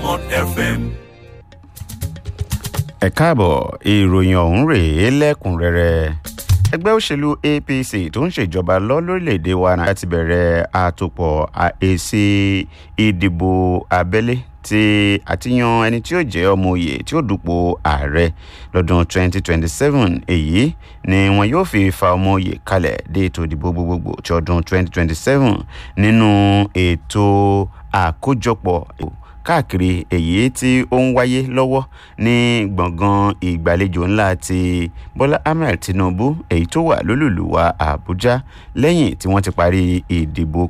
Diamond FM. ẹ káàbọ̀ ìròyìn ọ̀hún rèé lẹ́kùnrẹ́rẹ́ ẹgbẹ́ òṣèlú apc tó ń ṣèjọba lọ lórílẹ̀‐èdè wa náà ti bẹ̀rẹ̀ àtòpọ̀ èsì ìdìbò abẹ́lé tí àtìyàn ẹni tí ó jẹ́ ọmọ òye tí ó dupò ààrẹ lọ́dún 2027 èyí ni wọn yóò fi fa ọmọ òye kalẹ̀ dé ètò ìdìbò gbogbogbò ti ọdún 2027 nínú ètò àkójọpọ̀ káàkiri èyí tí ó ń wáyé lọ́wọ́ ní gbọ̀ngàn ìgbàlejò ńlá ti bọ́lá ahmed tinubu èyí tó wà lólùlùwà àbújá lẹ́yìn tí wọ́n ti parí ìdìbò